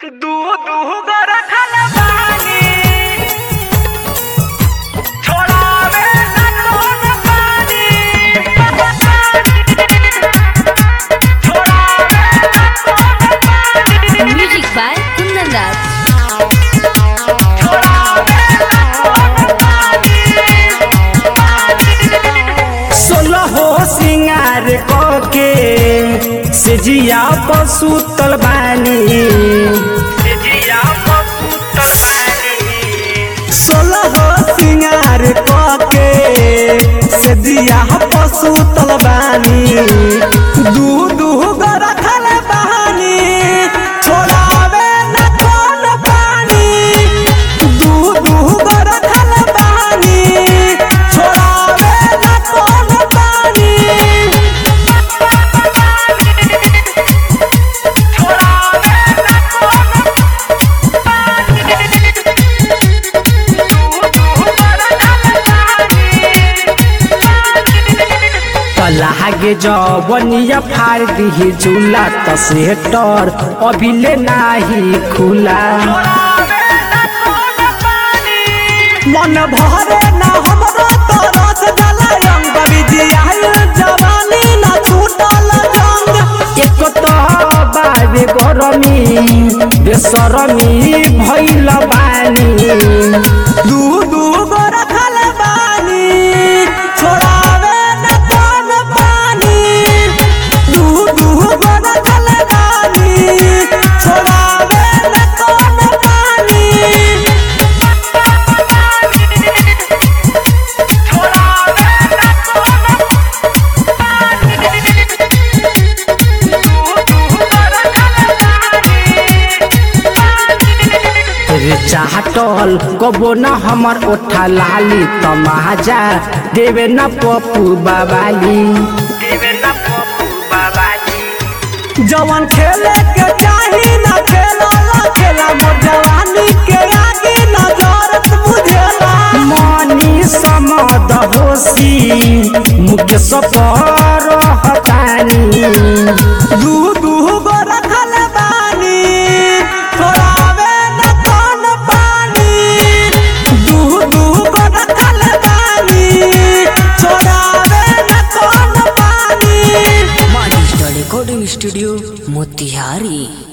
दू दू गो रखल बानी छोड़ावे ना कौन पानी छोड़ावे ना कौन पानी Music by Kundan Raj. छोड़ावे ना कौन पानी सोलहो सिंगार के सेजिया पसुतल बानी जिया पपुतल बानी सोलहो सिंगार के सेजिया पसुतल बानी दू दू गो रखल बानी छोड़ावे न कौन पानी दू दू गो रखल बानी छोड़ावे न कौन पानी छोड़ावे ना कौन लागे जवनिया फाड़ दिही झूला त सेटर अभिले नाही खुला मन भरे ना हमरो तरस गला रंग बिजियाल जवानी ना छूटल जंग एक तो बाबे गरमी बेसरमी भइल बानी दू दू गो रखल बानी छोड़ावे न कौन पानी दू दू गो रखल बानी छोड़ावे न कौन पानी रे चाहटल कबो न हमर ओठा लाली तमाजा देवे न पप्पू बाबाली जवन खेले के चाही न खेला खेला मोर जवानी के आगे न जरत बुझेला मनी समद होसी मुकेश पर हतानी दू दू गो रखल बानी छोड़ावे न कौन पानी दू दू गो रखल बानी छोड़ावे न कौन पानी Money Star Recording Studio, Motihari.